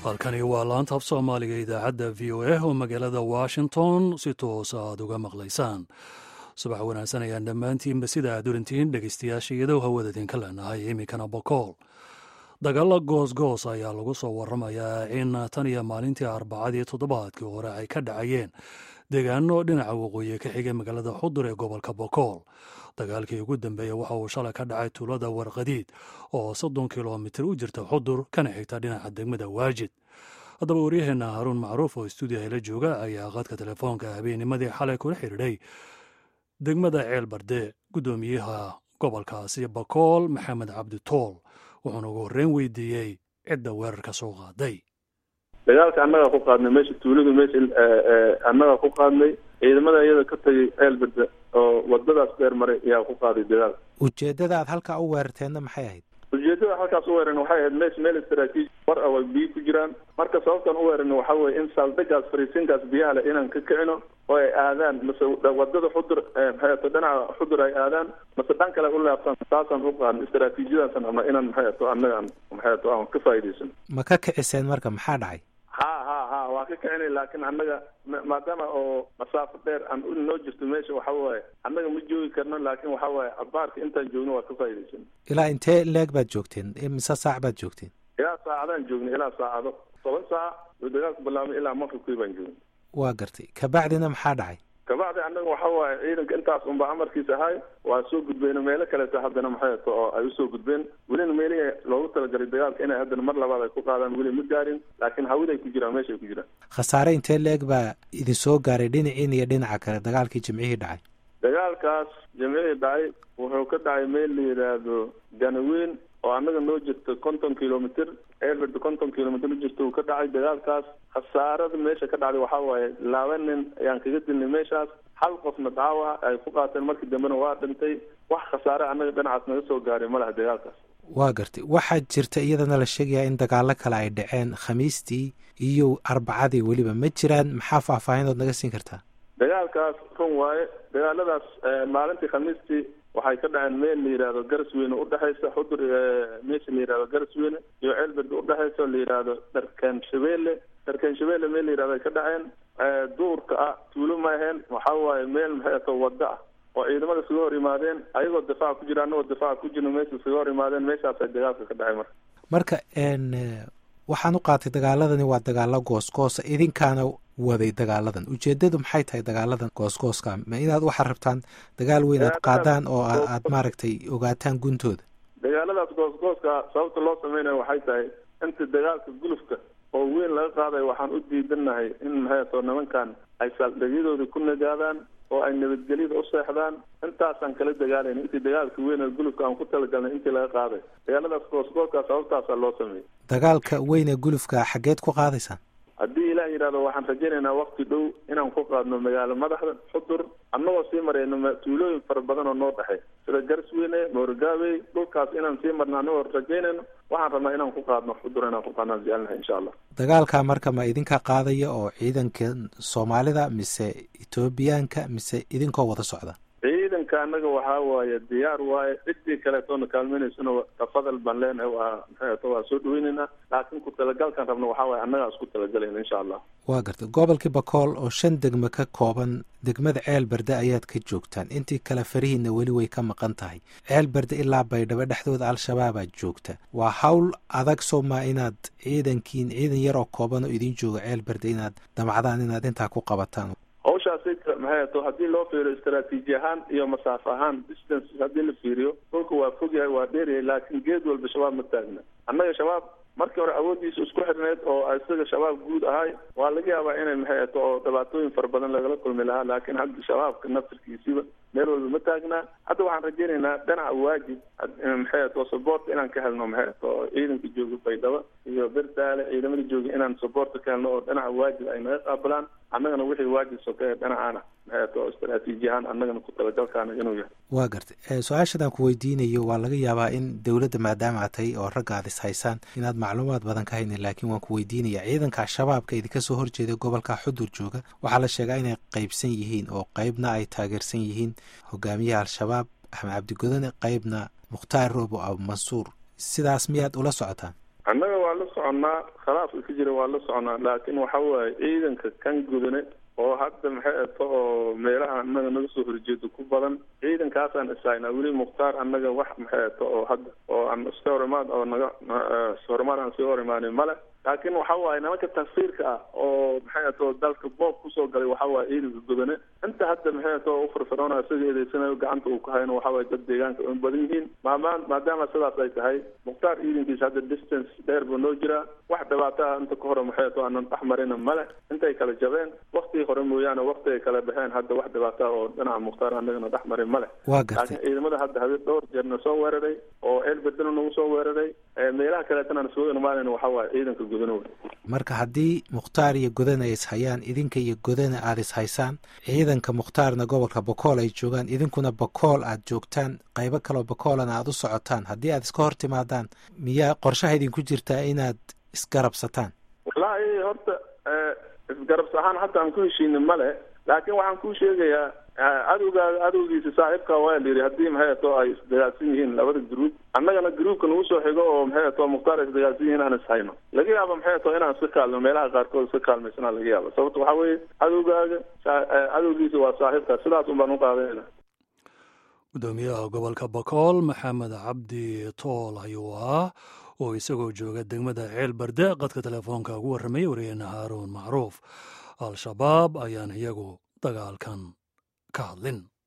halkani waa laanta af soomaaliga idaacadda v o a oo magaalada washington si toosa aad uga maqlaysaan subax wanaagsan ayaan dhammaantiinba sida aad orantihiin dhegaystayaasha iyadoo hawada idinka leenahay iminkana bokool dagaalo goosgoos ayaa lagu soo waramayaa in tan iyo maalintii arbacadii toddobaadkii hore ay ka dhacayeen deegaano dhinaca waqooyi ka xigay magaalada xudur ee gobolka bokool dagaalkii ugu dambeeyey waxa uu shalay ka dhacay tuulada warqadiid oo soddon kilomitir u jirta xudur kana xigta dhinaca degmada waajid haddaba waryaheena haruun macruuf oo stuudiyaha la jooga ayaa qadka telefoonka habeennimadii xalay kula xidhiidhay degmada ceel barde guddoomiyaha gobolkaasi bakool maxamed cabdi tool wuxuuna ugu horreyn weydiiyey cidda weerarka soo qaaday dagaalka annagaa ku qaadnay meesha tuuladu meesha annagaa ku qaadnay ciidamada iyada ka tagay ceelberde oo wadadaas dheer maray ayaa ku qaaday dagaalka ujeeddada aad halkaa u weerarteenna maxay ahayd ujeedada halkaas u weeran waxay ahayd meesha meel istraatiiji war a way biyo ku jiraan marka sababtaan u weeran waxa weye in saldhigaas fariisinkaas biyaha leh inaan ka kicino oo ay aadaan mase wadada xudur maxayato dhinaca xudur ay aadaan mase dhan kale u laabtaan saasaan u qaadna istraatiijiyadaasan ama inaan maxayato annagaan maxayato aan ka faa'idaysano ma ka kiciseen marka maxaa dhacay ha ha ha waa ka kicinay laakiin annaga maadaama oo masaafo dheer aan noo jirto meesha waxa waaye annaga ma joogi karno laakiin waxa waaye abaarka intaan joogno waa ka faa'idaysano ilaa intee leeg baad joogteen mise saac baad joogteen ilaa saacadaan joognay ilaa saacado toban saac uu dagaalku bilaabmay ilaa maqribkii baan joognay waa gartay kabacdina maxaa dhacay kabacdi annaga waxa waaye ciidanka intaas unba amarkiisa ahay waa soo gudbeyno meelo kaleeto haddana maxayato oo ay usoo gudbeen welina meelihii loogu talagalay dagaalka inay haddana mar labaad ay ku qaadaan weli ma gaarin laakiin hawiday ku jiraan meeshay ku jiraan khasaare intee leeg baa idin soo gaaray dhinaciin iyo dhinaca kale dagaalkii jimcihii dhacay dagaalkaas jimcihii dhacay wuxuu ka dhacay meel la yidhaahdo ganaweyn oo annaga noo jirto konton kilomitr eelberd konton kilomitr u jirto uu ka dhacay dagaalkaas khasaarada meesha ka dhacday waxaa waaye laba nin ayaan kaga dilnay meeshaas hal qofna dhaawac ay ku qaateen markii dambena waa dhintay wax khasaare annaga dhinacaas naga soo gaaray ma laha dagaalkaas waa gartay waxaa jirta iyadana la sheegayaa in dagaalo kale ay dhaceen khamiistii iyo arbacadii weliba ma jiraan maxaa faahfaahinood naga siin kartaa dagaalkaas run waaye dagaaladaas maalintii khamiistii waxay ka dhaceen meel la yidhaahdo garasweyne udhexaysa xudur meesha la yidhahdo garasweyne iyo ceelberd udhexaysa oo la yidhaahdo dharkaan shabeelle dharkaan shabeelle meel la yidhahdo ay ka dhaceen duurka ah tuulo ma aheen waxa waaye meel maxayato waddo ah oo ciidamada iskaga hor yimaadeen ayagoo difaaca ku jira annagoo difaaca ku jirno meesha iskaga hor yimaadeen meeshaasay dagaalka ka dhacay marka marka waxaan u qaatay dagaaladani waa dagaalo goosgoosa idinkaana waday dagaaladan ujeedadu maxay tahay dagaaladan goosgooska ma inaad waxaad rabtaan dagaal weyn aad qaadaan oo aad maaragtay ogaataan guntooda dagaaladaas goosgooska sababta loo sameynayo waxay tahay inta dagaalka gulufka oo weyn laga qaadayo waxaan u diidanahay in maxayato nimankan ay saldhigyadooda ku nagaadaan oo ay nabadgelyada u seexdaan intaasaan kala dagaalayn intii dagaalka weyn ee gulufka aan ku talagalnay intii laga qaaday dagaaladaas goosgooska sababtaasaa loo sameeyey dagaalka weyn ee gulufka xaggeed ku qaadaysaan haddii ilaah yidhahdo waxaan rajaynaynaa wakti dhow inaan ku qaadno magaalo madaxda xudur annagoo sii marayno tuulooyin fara badan oo noo dhexey sida garsweyne moorgaabey dhulkaas inaan sii marno annagoo rajaynayno waxaan rabnaa inaan ku qaadno xudur inaan ku qaadnaan jecalnahay insha allah dagaalka marka ma idinka qaadaya oo ciidanka soomaalida mise etoobiyaanka mise idinkoo wada socda ciidanka annaga waxaa waaye diyaar waaye ciddii kaleetoona kaalmeynaysana tafadal baan leenahay waa maxayato waa soo dhaweyneynaa laakiin ku talagalkan rabna waxaa waaye annagaa isku talagalayna insha allah waa gartay gobolkii bakool oo shan degme ka kooban degmada ceel berde ayaad ka joogtaan intii kale farihiina weli way ka maqan tahay ceel berde ilaa baydhabo dhexdooda al-shabaabaad joogta waa hawl adag soomaa inaad ciidankiin ciidan yar oo kooban oo idiin jooga ceel berde inaad damacdaan inaad intaa ku qabataan hawshaasi maxayato haddii loo fiiriyo istraatiiji ahaan iyo masaafo ahaan distance haddii la fiiriyo dhulka waa fog yahay waa dheeryahay laakiin geed walba shabaab ma taagna annaga shabaab markii hore awooddiisa isku xirneyd oo isaga shabaab guud ahay waa laga yaabaa inay maxayato oo dhibaatooyin fara badan lagala kulmi lahaa laakiin hadda shabaabka naftirkiisiba meel walba ma taagnaa hadda waxaan rajaynaynaa dhinaca waajib maxayato support inaan ka helno maxayato oo ciidanka jooga baydhabo iyo berdaale ciidamada jooga inaan supporta ka helno oo dhinaca waajib ay naga qaabilaan annagana wixii waajib sokeeye dhinacaana maxayato oo istraatiiji ahaan annagana ku talagalkaana inuu yahay waa gartay su-aashadan ku weydiinayo waa laga yaabaa in dowladda maadaama aad tahay oo ragga aad is haysaan inaad macluumaad badan ka haynin laakiin waan ku weydiinaya ciidanka al-shabaabka idinka soo horjeeda gobolka xudur jooga waxaa la sheegaa inay qeybsan yihiin oo qeybna ay taageersan yihiin hogaamiyaha al-shabaab axmed cabdigodane qeybna mukhtaar roobo abu mansuur sidaas miyaad ula socotaan annaga waa la soconnaa khilaafka ka jira waa la soconnaa laakiin waxa waaye ciidanka kan gudane oo hadda maxay ato oo meelaha annaga naga soo horjeedo ku badan ciidankaasaan ishaynaa weli mukhtaar annaga wax maxay ato oo hadda oo aan iska hor imaad oo naga horimaad aan sii hor imaanin male laakiin waxa waaye nimanka tafsiirka ah oo maxay ato dalka boob kusoo galay waxa waaye ciidanka gudane inta hadda maxay ato u firfircoona isaga eedeysanayo gacanta uu ku hayno waxa waaye dad deegaanka u badan yihiin maamaan maadaama sidaas ay tahay mukhtaar ciidankiisa hadda distance dheer buu noo jiraa wax dhibaato ah inta ka hore maxay ato aanan dhex marina male intay kala jabeen waktigii hore mooyaane wakti ay kala baxeen hadda wax dhibaato ah oo dhinaca mukhtaar anagana dhex marin male waa gartay laakiin ciidamada hadda habe dhowr jeerna soo weeraray oo eel bedelo nagu soo weeraray meelaha kaleetana aan isugu imaanayna waxa waaye ciidanka gudanow marka haddii mukhtaar iyo godana ay ishayaan idinka iyo godana aada ishaysaan ciidanka mukhtaarna gobolka bakool ay joogaan idinkuna bakool aad joogtaan qaybo kaloo bakoolana aada u socotaan haddii aad iska hor timaadaan miyaa qorshaha idinku jirtaa inaad isgarabsataan wallaahi horta isgarabs ahaan hadda aan ku heshiinin male laakiin waxaan kuu sheegayaa cadowgaaga cadowgiisa saaxiibka waa la yidhi haddii maxay ato ay isdagaalsan yihiin labada gruub annagana gruubka nagu soo xigo oo maxay ato mukhtaar ay isdagaalsan yihiin aan ishayno laga yaaba maxay ato inaan iska kaalno meelaha qaarkood iska kaalmaysana laga yaaba sababta waxaa weeye cadowgaaga cadowgiisa waa saaxiibka sidaas un baan u qaadanayna gudoomiyaha gobolka bakool maxamed cabdi tool ayuu ahaa oo isagoo jooga degmada ceel barde qadka telefoonka ugu warramaya wariyeenna haaruun macruuf al-shabaab ayaan iyagu dagaalkan ka hadlin